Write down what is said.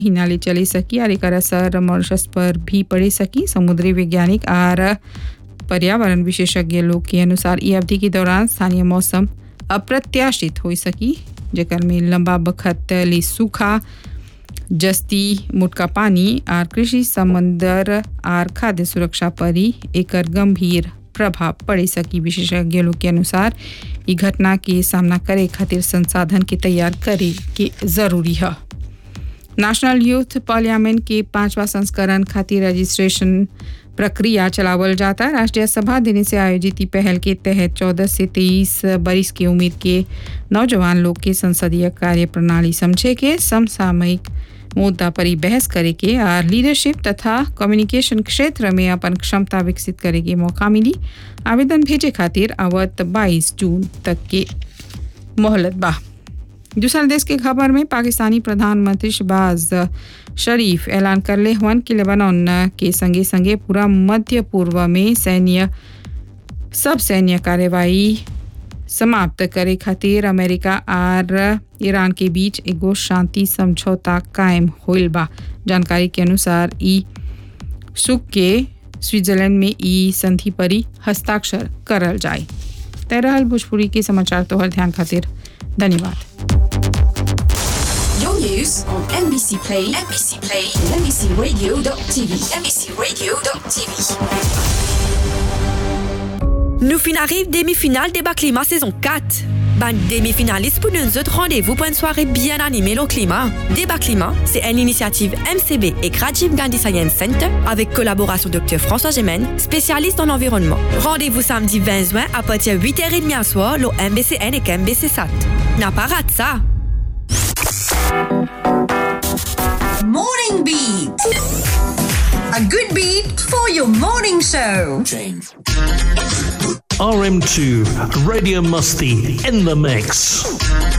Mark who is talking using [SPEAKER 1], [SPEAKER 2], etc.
[SPEAKER 1] हिनाले चली सकी और एकर असर मॉरिशस पर भी पड़े सकी समुद्री वैज्ञानिक और पर्यावरण विशेषज्ञ लोग के अनुसार ई अवधि के दौरान स्थानीय मौसम अप्रत्याशित हो सकी जेकर में लंबा बखत ले सूखा जस्ती मुटका पानी और कृषि समंदर और खाद्य सुरक्षा पर ही एकर गंभीर प्रभाव पड़े सकी विशेषज्ञ लोग के अनुसार ई घटना के सामना करे खातिर संसाधन के तैयार करे के जरूरी है नेशनल यूथ पार्लियामेंट के पांचवा संस्करण खातिर रजिस्ट्रेशन प्रक्रिया चलावल जाता है राष्ट्रीय सभा देने से आयोजित ई पहल के तहत 14 से 23 बरिस की उम्र के नौजवान लोग के संसदीय कार्य प्रणाली समझे के समसामयिक मुद्दा पर ही बहस करे के और लीडरशिप तथा कम्युनिकेशन क्षेत्र में अपन क्षमता विकसित करे के मौका मिली आवेदन भेजे खातिर आवत 22 जून तक के मोहलत बा दूसरा देश के खबर में पाकिस्तानी प्रधानमंत्री शहबाज शरीफ ऐलान कर ले हवन कि लेबनान के संगे संगे पूरा मध्य पूर्व में सैन्य सब सैन्य कार्यवाही समाप्त करे खातिर अमेरिका और ईरान के बीच एगो शांति समझौता कायम होइल बा जानकारी के अनुसार ई सुख के स्विट्जरलैंड में ई संधि पर ही हस्ताक्षर करल जाए तय रहल भोजपुरी के समाचार तोहर ध्यान खातिर धन्यवाद
[SPEAKER 2] Your news on NBC Play, NBC Play, and NBCRadio.tv, NBCRadio.tv.
[SPEAKER 3] Nous fin arrive demi-finale débat climat saison 4. Ben, demi-finaliste pour nous autres rendez-vous pour une soirée bien animée au climat. Débat climat, c'est une initiative MCB et Rajiv Gandhi Science Center avec collaboration Dr François Gemène, spécialiste en environnement. Rendez-vous samedi 20 juin à partir de 8h30 à soir, au MBCN et MBC SAT. N'a pas raté ça!
[SPEAKER 4] Morning Beat. A good beat for your morning show.
[SPEAKER 5] RM2, Radio Musty in the mix.